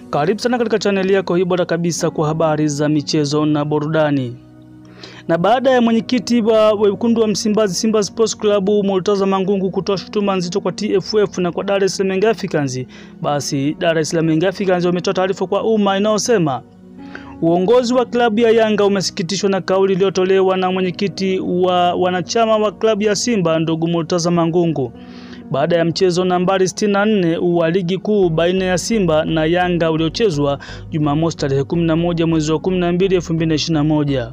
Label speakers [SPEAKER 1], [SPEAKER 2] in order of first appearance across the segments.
[SPEAKER 1] Karibu sana katika chaneli yako hii bora kabisa kwa habari za michezo na burudani. Na baada ya mwenyekiti wa wekundu wa Msimbazi Simba Sports Club Murtaza Mangungu kutoa shutuma nzito kwa TFF na kwa Dar es Salaam Young Africans, basi Dar es Salaam Young Africans wametoa taarifa kwa umma inayosema uongozi wa klabu ya Yanga umesikitishwa na kauli iliyotolewa na mwenyekiti wa wanachama wa klabu ya Simba ndugu Murtaza Mangungu baada ya mchezo nambari 64 wa ligi kuu baina ya Simba na Yanga uliochezwa Jumamosi tarehe 11 mwezi wa 12 2021.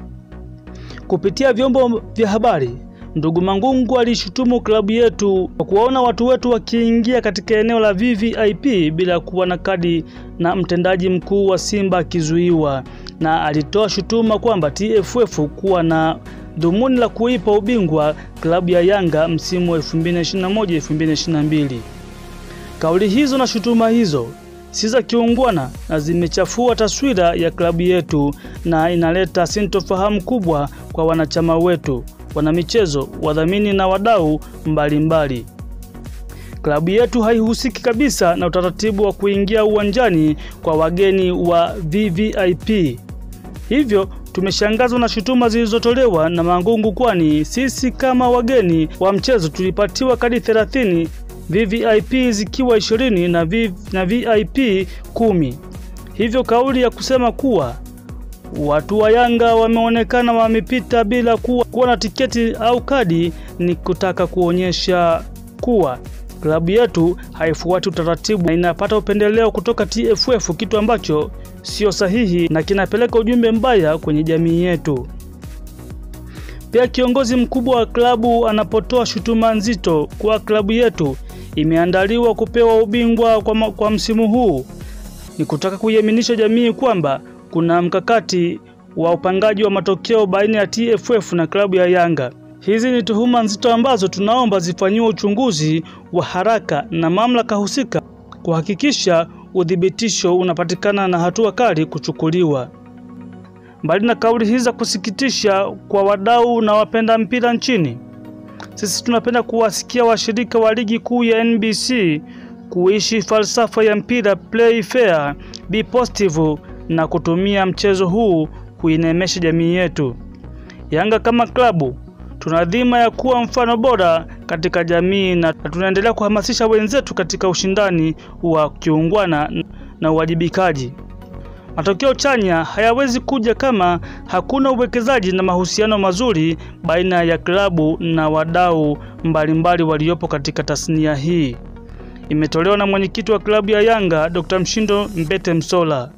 [SPEAKER 1] Kupitia vyombo vya habari, ndugu Mangungu alishutumu klabu yetu kwa kuwaona watu wetu wakiingia katika eneo la VVIP bila kuwa na kadi na mtendaji mkuu wa Simba akizuiwa, na alitoa shutuma kwamba TFF kuwa na dhumuni la kuipa ubingwa klabu ya Yanga msimu wa 2021-2022. Kauli hizo na shutuma hizo si za kiungwana na zimechafua taswira ya klabu yetu na inaleta sintofahamu kubwa kwa wanachama wetu, wanamichezo, wadhamini na wadau mbalimbali. Klabu yetu haihusiki kabisa na utaratibu wa kuingia uwanjani kwa wageni wa VVIP. Hivyo tumeshangazwa na shutuma zilizotolewa na Mangungu, kwani sisi kama wageni wa mchezo tulipatiwa kadi 30 VVIP zikiwa 20 na, v, na VIP kumi. Hivyo kauli ya kusema kuwa watu wa Yanga wameonekana wamepita bila kuwa, kuwa na tiketi au kadi ni kutaka kuonyesha kuwa klabu yetu haifuati utaratibu na inapata upendeleo kutoka TFF, kitu ambacho sio sahihi na kinapeleka ujumbe mbaya kwenye jamii yetu. Pia kiongozi mkubwa wa klabu anapotoa shutuma nzito kwa klabu yetu imeandaliwa kupewa ubingwa kwa, kwa msimu huu, ni kutaka kuiaminisha jamii kwamba kuna mkakati wa upangaji wa matokeo baina ya TFF na klabu ya Yanga. Hizi ni tuhuma nzito ambazo tunaomba zifanyiwe uchunguzi wa haraka na mamlaka husika kuhakikisha udhibitisho unapatikana na hatua kali kuchukuliwa. Mbali na kauli hizi za kusikitisha kwa wadau na wapenda mpira nchini, sisi tunapenda kuwasikia washirika wa ligi kuu ya NBC kuishi falsafa ya mpira play fair, be positive na kutumia mchezo huu kuinemesha jamii yetu. Yanga kama klabu tuna dhima ya kuwa mfano bora katika jamii na tunaendelea kuhamasisha wenzetu katika ushindani wa kiungwana na uwajibikaji. Matokeo chanya hayawezi kuja kama hakuna uwekezaji na mahusiano mazuri baina ya klabu na wadau mbalimbali waliopo katika tasnia hii. Imetolewa na mwenyekiti wa klabu ya Yanga Dr. Mshindo Mbete Msola.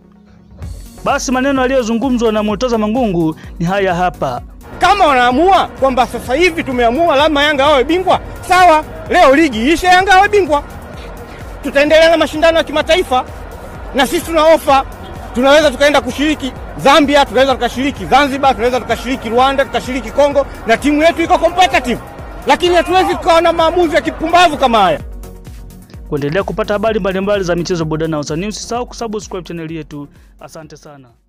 [SPEAKER 1] Basi maneno yaliyozungumzwa na Murtaza Mangungu ni haya hapa.
[SPEAKER 2] Kama wanaamua kwamba sasa hivi tumeamua lazima Yanga awe bingwa, sawa, leo ligi ishe, Yanga awe bingwa, tutaendelea na mashindano ya kimataifa, na sisi tuna ofa tunaweza tukaenda kushiriki Zambia, tunaweza tukashiriki Zanzibar, tunaweza tukashiriki Rwanda, tukashiriki Kongo, na timu yetu iko competitive, lakini hatuwezi tukawa na maamuzi ya kipumbavu kama haya.
[SPEAKER 1] Kuendelea kupata habari mbalimbali za michezo, burudani na usanii, usisahau kusubscribe chaneli yetu. Asante sana.